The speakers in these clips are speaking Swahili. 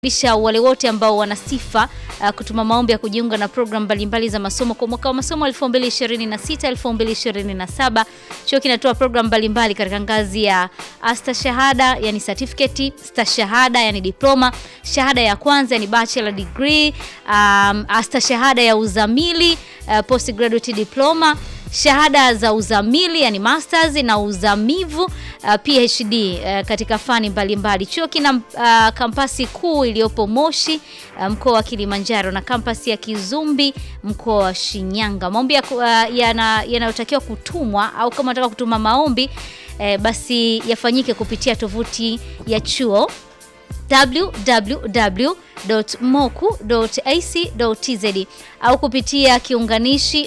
lisha wale wote ambao wana sifa uh, kutuma maombi ya kujiunga na programu mbalimbali za masomo kwa mwaka wa masomo 2026 2027. Chuo kinatoa programu mbalimbali katika ngazi ya astashahada, yani certificate, stashahada, yani diploma, shahada ya kwanza, yani bachelor degree, um, astashahada ya uzamili, uh, postgraduate diploma shahada za uzamili yani masters na uzamivu uh, PhD uh, katika fani mbalimbali. Chuo kina uh, kampasi kuu iliyopo Moshi uh, mkoa wa Kilimanjaro na kampasi ya Kizumbi mkoa wa Shinyanga. Maombi uh, yanayotakiwa kutumwa au kama unataka kutuma maombi eh, basi yafanyike kupitia tovuti ya chuo www.moku.ac.tz au kupitia kiunganishi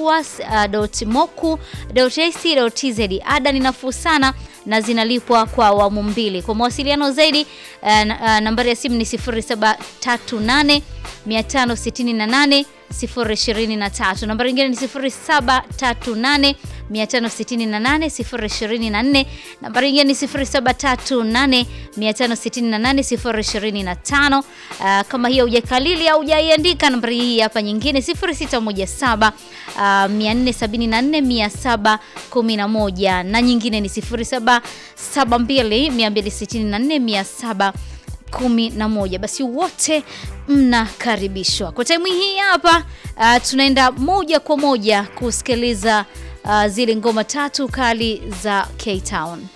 mokuas.moku.ac.tz. Ada ni nafuu sana na zinalipwa kwa awamu mbili. Kwa mawasiliano zaidi uh, nambari ya simu ni 0738 568 023. Nambari nyingine ni 0738 568 024. Nambari nyingine ni 0738 568 025. Uh, kama hiyo hujakalili au hujaiandika, nambari hii hapa nyingine 0617 uh, 474 711 na nyingine ni 0772 264 711. Basi wote mnakaribishwa kwa taimu hii hapa. Uh, tunaenda moja kwa moja kusikiliza uh, zile ngoma tatu kali za K-Town.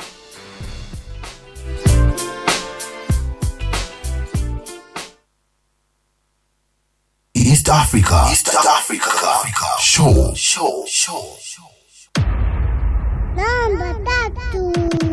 East Africa. East Africa. Africa. Show. Show. Show. Namba tatu.